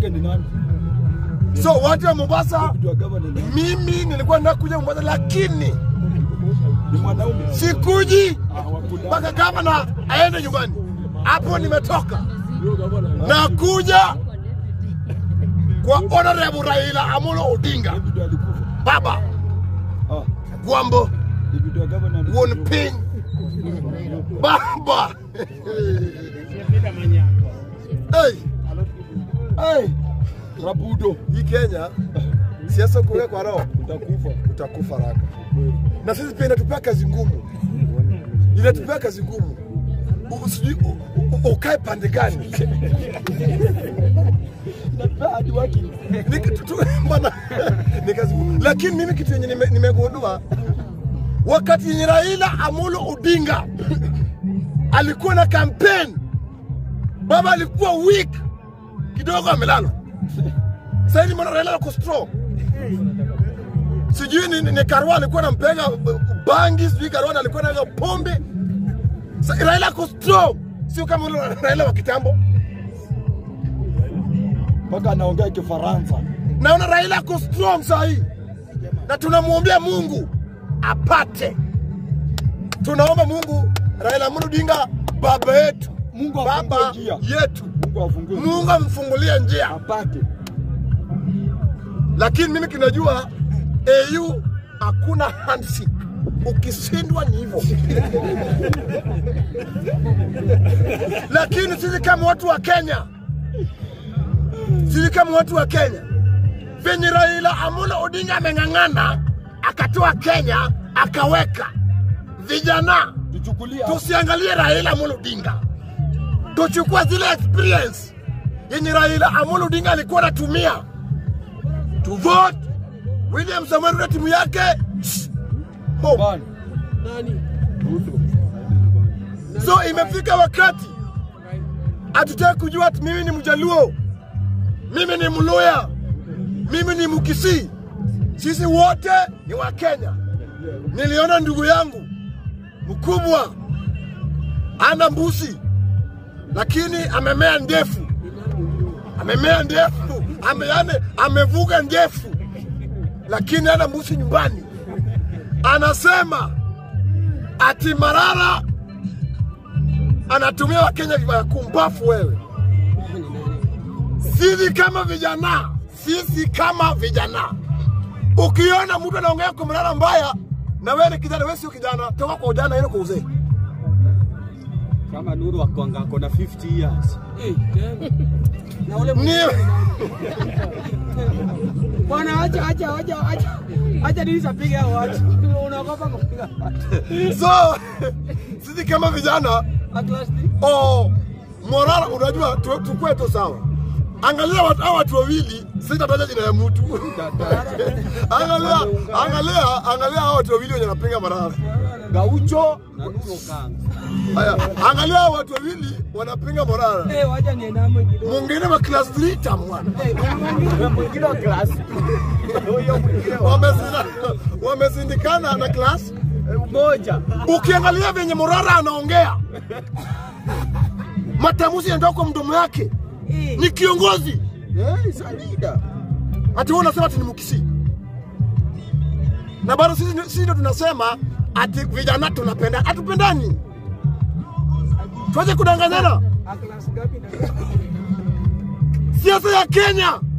yake ni nani? So watu wa Mombasa, Deputy wa governor ni nani? mimi nilikuwa nataka kuja Mombasa, lakini Ni mwanaume. sikuji Ah, wakula. mpaka gavana aende nyumbani. Hapo nimetoka Huyo governor. na kuja kwa Honorable Raila Amolo Odinga, Deputy alikufa. baba Ah, Gwambo deputy wa governor alikufa. Won Ping, baba hey. Hey. Rabudo. Hii Kenya siasa kuweka kwa roho Utakufa. utakufa haraka, na sisi pia inatupea kazi ngumu, inatupea kazi ngumu. U- sijui u- u- ukae pande gani? Hadi watu. Ni kitu tu- bwana, ni kazi ngumu. Lakini mimi kitu yenye nime- nimegundua wakati yenye Raila Amolo Odinga alikuwa na campaign, baba alikuwa weak kidogo, amelala. Sasa hivi mbona Raila ako strong? Sijui ni, ni, ni Karwa alikuwa anampega uh, bangi, sijui Karwa alikuwa anaga pombe. Sa, Raila ako strong, sio kama ule Raila wa kitambo. Mpaka anaongea Kifaransa. naona Raila ako strong saa hii, na tunamwombea Mungu apate. Tunaomba Mungu Raila Amolo Odinga baba yetu, Mungu baba afungue njia. yetu, Mungu afungue. Mungu amfungulie njia. apate. Lakini mimi kinajua AU hakuna handshake, ukishindwa ni hivyo. Lakini sisi kama watu wa Kenya, sisi kama watu wa Kenya, venye Raila Amolo Odinga ameng'ang'ana akatoa Kenya akaweka vijana, Tuchukulia. tusiangalie Raila Amolo Odinga, tuchukue zile experience yenye Raila Amolo Odinga alikuwa anatumia to vote William Samoei Ruto timu yake home. Bani. Ruto. So imefika wakati hatutaki kujua ati mimi ni Mjaluo, mimi ni Mluya, mimi ni Mkisii. Sisi wote ni wa Kenya. Niliona ndugu yangu mkubwa ana mbusi, lakini amemea ndefu, amemea ndefu, ame, yani, amevuga ndefu, lakini ana mbusi nyumbani. Anasema ati Marara anatumia Wakenya vibaya. Kumbafu wewe! Sisi kama vijana, sisi kama vijana, ukiona mtu anaongea kwa Marara mbaya na wewe ni kijana, wewe sio kijana, toka kwa ujana ile kwa uzee. kama Nuru akwanga ako na 50 years. na ule Ni bwana, acha acha acha acha acha nini apige hao watu, unaogopa kupiga watu so sisi kama vijana at last oh, Morara, unajua tu- tukue tu sawa. Angalia watu hawa watu wawili, sitataja jina ya mtu. angalia, angalia, angalia hawa watu wawili wenye wanapinga Marara. Gaucho. Na Nuru Okanga. Haya, angalia hawa watu wawili wanapinga Morara. eh, wacha niendame kidogo Mwingine wa class 3 tamwana. eh, kuna mwingine Mwingine wa klasi. Huyo mwingine wa Wamezinda- Wamezindikana na class. moja. Ukiangalia venye Morara anaongea, matamuzi yanatoka kwa mdomo yake, eh, ni kiongozi. Eh, is a leader. ati wewe unasema ati ni Mkisii, na bado sisi sisi ndio tunasema ati vijana tunapenda, hatupendani. Tuache kudanganyana. a class gapi na Siasa ya Kenya